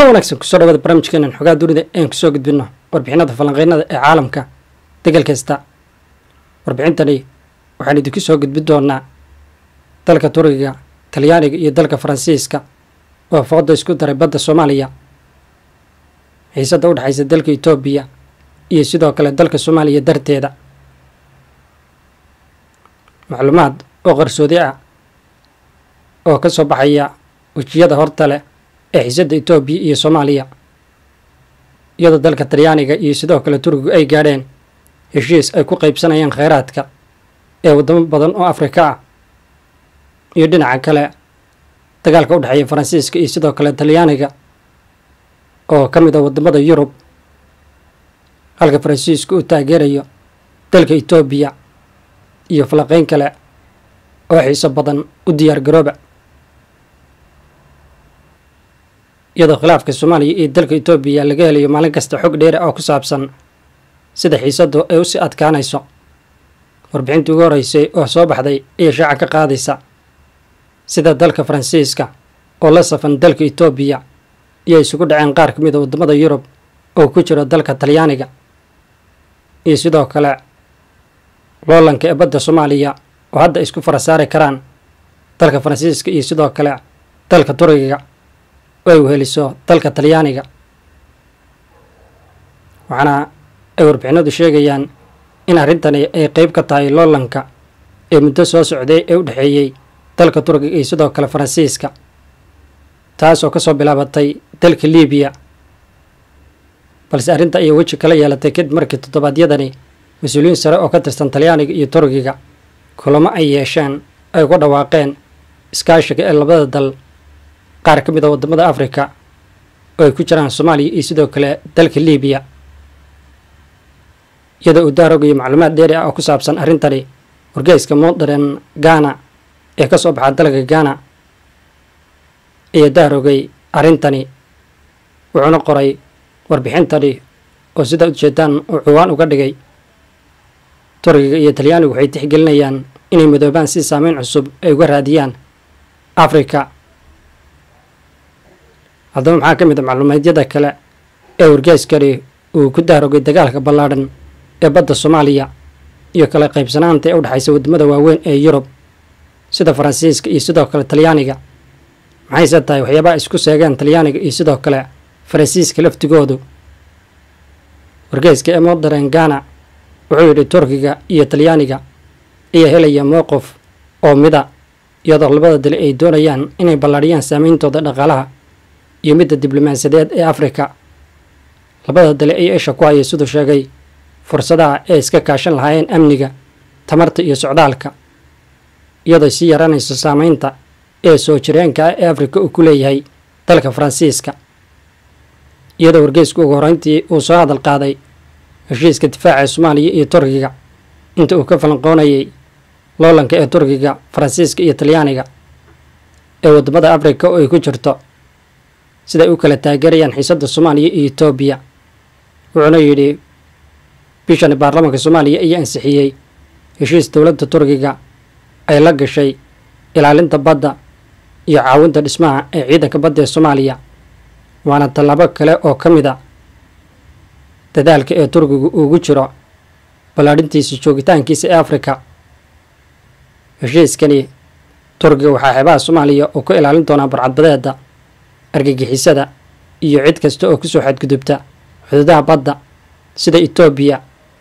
kulan wanaagsan kusoo dhawada barnaamijkeenan xogaa dunida ean kusoo gudbino warbixinada falanqeynada ee caalamka degal kasta warbixintani waxaan idinku soo gudbin doonaa dalka turiga talyaaniga iyo dalka faransiiska oo fooda isku daray badda soomaaliya xiisadda u dhexaysa dalka etoobiya iyo sidoo kale dalka soomaaliya darteeda macluumaad oo qarsoodi ah oo ka soo baxaya wejiyada horta leh ee xiisadda etoobiya iyo soomaaliya iyadoo dalka talyaaniga iyo sidoo kale turkigu ay gaadheen heshiis ay ku qaybsanayaan kheyraadka ee waddamo badan oo afrika ah iyo dhinaca kale dagaalka u dhexeeya faransiiska iyo sidoo kale talyaaniga oo ka mid a waddamada yurub halka faransiisku uu taageerayo dalka etoobiya iyo falaqeyn kale oo xiiso badan u diyaar garooba iyadoo khilaafka soomaaliya iyo dalka etoobiya laga helayo maalin kasta xog dheera oo ku saabsan sida xiisaddu ay usii adkaanayso warbixintii ugu horreysay oo soo baxday ayaa shaaca ka qaadaysa sida dalka faransiiska oo la safan dalka etoobiya iyo isugu dhaceen qaar ka mid a waddamada yurub oo ku jiro dalka talyaaniga iyo sidoo kale loolanka ee badda soomaaliya oo hadda isku fara saari karaan dalka faransiiska iyo sidoo kale dalka turigiga oo ay weheliso dalka talyaaniga waxaana ay warbixinadu sheegayaan in arrintani ay qeyb ka tahay loolanka ee muddo soo socday ee u dhexeeyey dalka turkiga iyo sidoo kale faransiiska taas oo kasoo bilaabatay dalka libiya balse arrinta ayay weji kala yeelatay kadib markii toddobaadyadani mas-uuliyiin sare oo ka tirsan talyaaniga iyo turkiga kulamo ay yeesheen ay ku dhawaaqeen iskaashiga ee labada dal qaar ka mid a waddamada afrika oo ay ku jiraan soomaaliya iyo sidoo kale dalka libiya iyadoo uu daarogayo macluumaad dheeri ah oo ku saabsan arrintani wargeyska modern ghana ee ka soo baxa dalka ghana ayaa daarogay arrintani wuxuuna qoray warbixintani oo sidaa ujeedaan uu cuwaan uga dhigay turkiga iyo talyaanigu waxay tixgelinayaan inay midoobaan si saameyn cusub ay uga raadiyaan afrika haddaba maxaa ka mid a macluumaedyada kale ee wargeyskani uu ku daarogay dagaalka ballaadhan ee badda soomaaliya iyo kala qaybsanaanta ee u dhexaysa waddamada waaweyn ee yurub sida faransiiska iyo sidoo kale talyaaniga maxayse tahay waxyaabaha isku seegeen talyaaniga iyo sidoo kale faransiiska laftigoodu wargeyska ee modern ghana wuxuu yidhi turkiga iyo talyaaniga ayaa helaya mowqif oo mida iyadoo labada dali ay doonayaan inay ballaadhiyaan saameyntooda dhaqaalaha iyo midda diblomaasiyadeed ee afrika labada dali ayaa isha ku haya siduu sheegay fursadaha ee iska kaashan lahaayeen amniga tamarta iyo socdaalka iyadoo sii yaranayso saameynta ee soo jireenka ah ee afrika uu ku leeyahay dalka faransiiska iyadoo wargeysku ugu horreyntii uu soo hadal qaaday heshiiska difaaca soomaaliya iyo turkiga inta uu ka falanqoonayay loolanka ee turkiga faransiiska iyo talyaaniga ee waddamada afrika oo ay ku jirto siday u kala taageerayaan xiisadda soomaaliya iyo etoobiya wuxuuna yidhi bishani baarlamaanka soomaaliya ayaa ansixiyey heshiis dowladda turkiga ay la gashay ilaalinta badda iyo caawinta dhismaha ee ciidanka badda ee soomaaliya waana tallaabo kale oo ka mid a dadaalka ee turkigu ugu jiro ballaadhintiisa joogitaankiisa ee afrika heshiiskani turkiga waxaa xeebaha soomaaliya uu ka ilaalin doonaa barcadbadeeda argagixisada iyo cid kasta oo kusoo xadgudubta xuduudaha badda sida etoobiya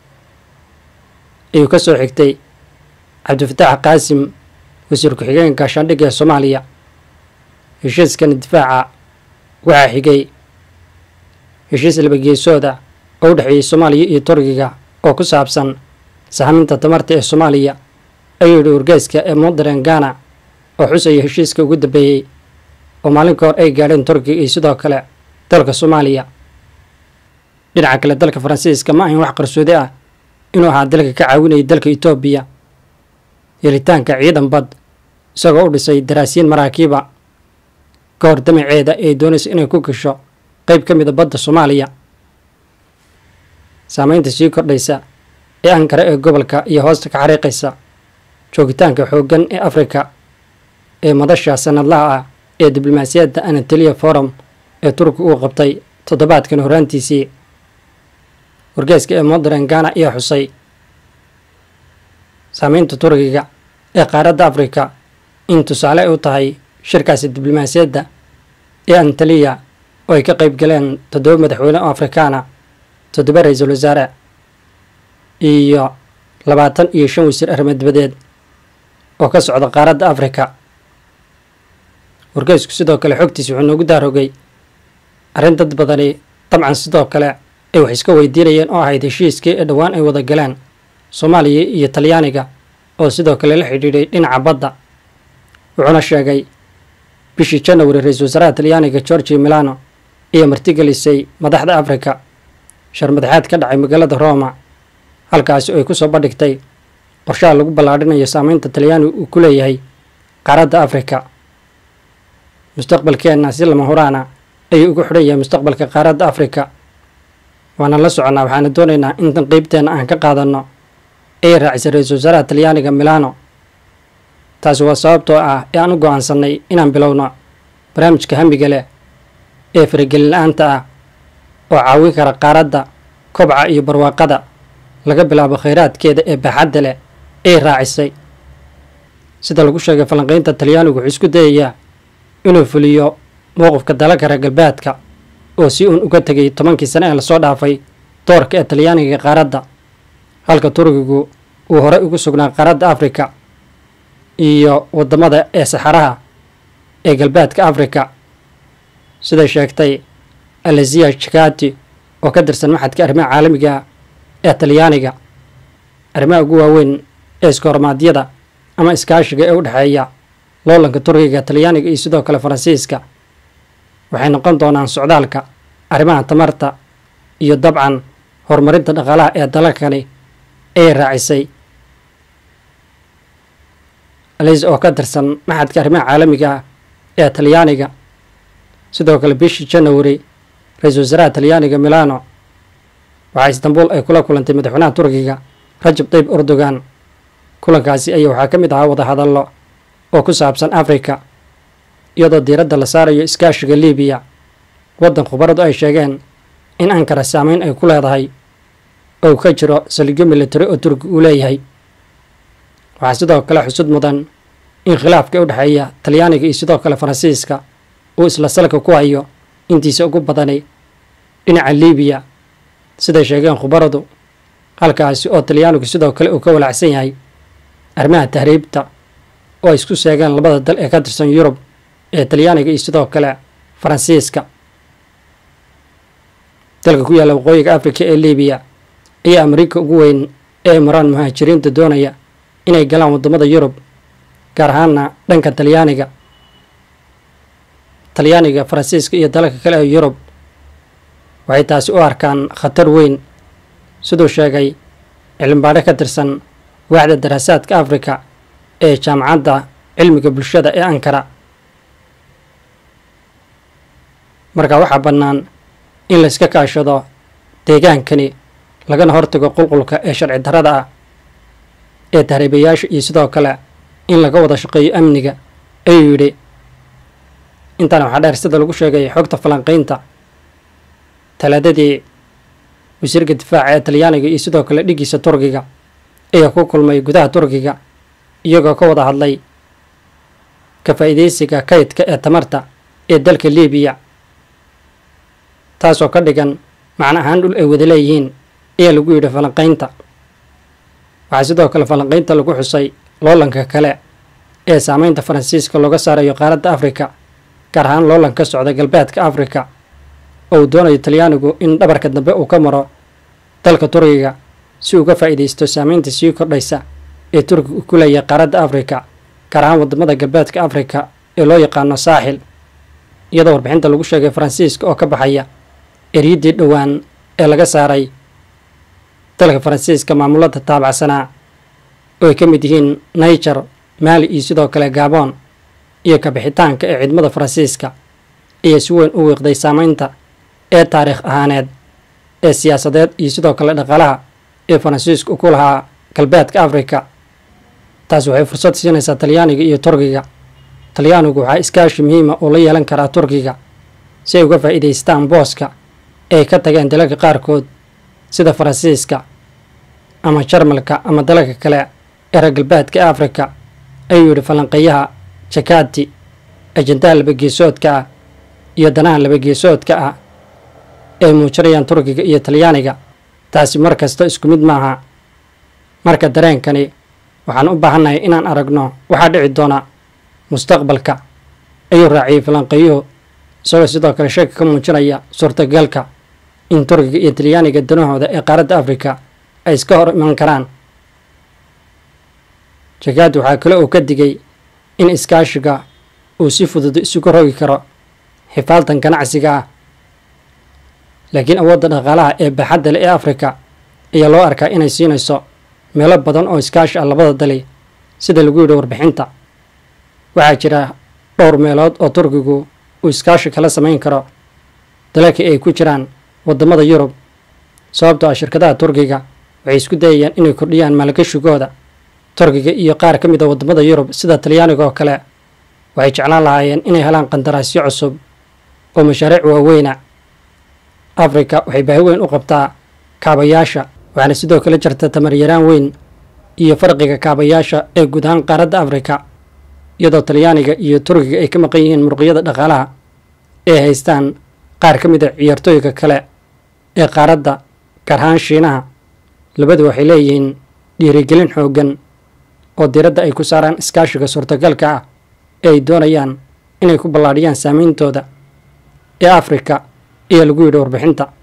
ayuu ka soo xigtay cabdifataax qaasim wasiir ku-xigeenka gaashaandhigga ee soomaaliya heshiiskani difaaca waxaa xigay heshiis labageesooda oo u dhexeeyey soomaaliya iyo turkiga oo ku saabsan sahaminta tamarta ee soomaaliya ayuu yidhi wargeyska ee modern ghana oo xusaya heshiiska ugu dambeeyey oo maalin ka hor ay gaadheen turkiga iyo sidoo kale dalka soomaaliya dhinaca kale dalka faransiiska ma ahin wax qarsoodi ah inuu ahaa dalka ka caawinayay dalka etoobiya helitaanka ciidan bad isagoo u dhisay daraasiyiin maraakiiba ka hor damaceeda ee doonaysa inay ku gasho qeyb ka mida badda soomaaliya saameynta sii kordhaysa ee ankara ee gobolka iyo hoosta ka xariiqaysa joogitaanka xooggan ee afrika ee madasha sanadlaha ah ee diblomaasiyadda anatolia forum ee turkiga uu qabtay toddobaadkan horaantiisii wargeeska ee modern gana ayaa xusay saameynta turkiga ee qaaradda afrika in tusaale ay u tahay shirkaasi diblomaasiyadda ee antaliya oo ay ka qayb galeen toddoba madaxweyne oo afrikaana toddoba ra-iisul wasaare iyo labaatan iyo shan wasiir arrimo dibadeed oo ka socda qaaradda afrika wargeysku sidoo kale xogtiisa wuxuu noogu daarogay arrin dad badani dabcan sidoo kale ay wax iska weydiinayeen oo ahayd heshiiskii ee dhowaan ay wada galeen soomaaliya iyo talyaaniga oo sidoo kale la xidhiidhay dhinaca badda wuxuuna sheegay bishii janawari ra-iisul wasaaraha talyaaniga georgi milano iyo martigelisay madaxda afrika sharmadaxaad ka dhacay magaalada roma halkaasi oo ay ku soo bandhigtay qorshaha lagu ballaadhinayo saameynta talyaaniga uu ku leeyahay qaaradda afrika mustaqbalkeenna si lama huraana ayuu ugu xidhan yahay mustaqbalka qaaradda afrika waana la soconnaa waxaana doonaynaa intan qeybteenna aan ka qaadanno ay raacisay ra-iisul wasaaraha talyaaniga milano taasi waa sababtoo ah ee aan u go-aansannay inaan bilowno barnaamijka hamiga leh ee faragelin la-aanta ah oo caawin kara qaaradda kobca iyo barwaaqada laga bilaabo khayraadkeeda ee baaxadda leh ay raacisay sida lagu sheegay falanqaynta talyaanigu wuxuu isku dayayaa inuu fuliyo mowqifka dalalka reer galbeedka oo si uun uga tegay tobankii sane ee lasoo dhaafay doorka ee talyaaniga qaaradda halka turkigu uu horey ugu sugnaa qaaradda afrika iyo waddamada ee saxaraha ee galbeedka afrika siday sheegtay alazia jakati oo ka tirsan maxadka arrimaha caalamiga ee talyaaniga arrimaha ugu waaweyn ee iskoormaadyada ama iskaashiga ee u dhexeeya loolanka turkiga talyaaniga iyo sidoo kale faransiiska waxay noqon doonaan socdaalka arrimaha tamarta iyo dabcan horumarinta dhaqaalaha ee dalalkani ay raacisay alis oo ka tirsan maxadka arrimaha caalamiga ah ee talyaaniga sidoo kale bishii janawari ra-iisul wasaaraha talyaaniga milano waxaa istanbul ay kula kulantay madaxweynaha turkiga rajab tayyib erdogan kulankaasi ayaa waxaa ka mid ahaa wadahadallo oo ku saabsan afrika iyadoo diiradda la saarayo iskaashiga libiya waddan khubaradu ay sheegeen in ankara saameyn ay ku leedahay oo ka jiro saldhigyo militari oo turki uu leeyahay waxaa sidoo kale xusud mudan in khilaafka u dhexeeya talyaaniga iyo sidoo kale faransiiska uu isla salka ku hayo intiisa ugu badani dhinaca libiya siday sheegeen khubaradu halkaasi oo talyaanigu sidoo kale uu ka walaacsan yahay arrimaha tahriibta oo ay isku sheegeen labada dal ee ka tirsan yurub ee talyaaniga iyo sidoo kale faransiiska dalka ku yaalla waqooyiga afrika ee libiya ayaa amriika ugu weyn ee maraan muhaajiriinta doonaya inay galaan waddamada yurub gaar ahaana dhanka talyaaniga talyaaniga faransiiska iyo dalalka kale ee yurub waxay taasi u arkaan khatar weyn siduu sheegay cilmibaadho ka tirsan waaxda daraasaadka afrika ee jaamacadda cilmiga bulshada ee ankara marka waxaa bannaan in layska kaashado deegaankani lagana hortago qulqulka ee sharci darrada ah ee tahriibayaasha iyo sidoo kale in laga wada shaqeeyo amniga ayuu yidhi intaana waxaa dheer sida lagu sheegay xogta falanqaynta talaadadii wasiirka difaaca ee talyaaniga iyo sidoo kale dhiggiisa turkiga ayaa ku kulmay gudaha turkiga iyagoo ka wada hadlay ka faa'iidaysiga kaydka ee tamarta ee dalka libiya taasoo ka dhigan macno ahaan dhul ay wada leeyihiin ayaa lagu yidhi falanqaynta waxaa sidoo kale falanqaynta lagu xusay loolanka kale ee saameynta faransiiska looga saarayo qaaradda afrika gaar ahaan loolan ka socda galbeedka afrika oo uu doonayo talyaanigu in dhabarka dambe uu ka maro dalka turkiga si uga faa'iidaysto saameynta sii kordhaysa ee turkiga uu ku leeyahay qaaradda afrika gaar ahaan waddamada galbeedka afrika ee loo yaqaano saaxil iyadoo warbixinta lagu sheegay faransiiska oo ka baxaya eryiddii dhowaan ee laga saaray dalka faransiiska maamulada taabacsanaa oo ay ka mid yihiin niger maali iyo sidoo kale gabon iyo kabixitaanka ee ciidamada faransiiska ayaa si weyn u wiiqday saameynta ee taariikh ahaaneed ee siyaasadeed iyo sidoo kale dhaqaalaha ee faransiisku ku lahaa galbeedka afrika taas waxay fursad siinaysaa talyaaniga iyo turkiga talyaanigu waxaa iskaashi muhiima oo la yeelan karaa turkiga si ay uga faa'iidaystaan booska ay ka tageen dalalka qaarkood sida faransiiska ama jarmalka ama dalalka kale ee reer galbeedka ee afrika ayuu yidhi falanqeeyaha jakati ajendaha labageesoodka ah iyo danaha labageesoodka ah ay muujinayaan turkiga iyo talyaaniga taasi mar kasta isku mid maaha marka dareenkani waxaan u baahannahay inaan aragno waxaa dhici doona mustaqbalka ayuu raaciyey falanqeeyuhu isagoo sidoo kale shaki ka muujinaya suurtagalka in turkiga iyo talyaaniga danahooda ee qaaradda afrika ay iska hor iman karaan jakaad waxaa kale oo ka digay in iskaashiga uu si fudud isugu rogi karo xifaaltan ganacsiga ah laakiin awoodda dhaqaalaha ee baaxadda leh ee afrika ayaa loo arkaa inay siinayso meelo badan oo iskaashi ah labada dali sida lagu yidhi warbixinta waxaa jira dhowr meelood oo turkigu uu iskaashi kala samayn karo dalalkii ay ku jiraan waddamada yurub sababtoo ah shirkadaha turkiga waxay isku dayayaan inay kordhiyaan maalgashigooda turkiga iyo qaar ka mid a waddamada yurub sida talyaaniga oo kale waxay jeclaan lahaayeen inay helaan qandaraasyo cusub oo mashaariic waaweyna afrika waxay baahi weyn u qabtaa kaabayaasha waxaana sidoo kale jirta tamaryaraan weyn iyo farqiga kaabayaasha ee guud ahaan qaaradda afrika iyadoo talyaaniga iyo turkiga ay ka maqan yihiin muruqyada dhaqaalaha ee haystaan qaar ka mid a ciyaartooyga kale ee qaaradda gaar ahaan shiinaha labadu waxay leeyihiin dhiirigelin xooggan oo diradda ay ku saaraan iskaashiga suurtagalka ah ee ay doonayaan inay ku ballaadhiyaan saameyntooda ee afrika ayaa lagu yidhi warbixinta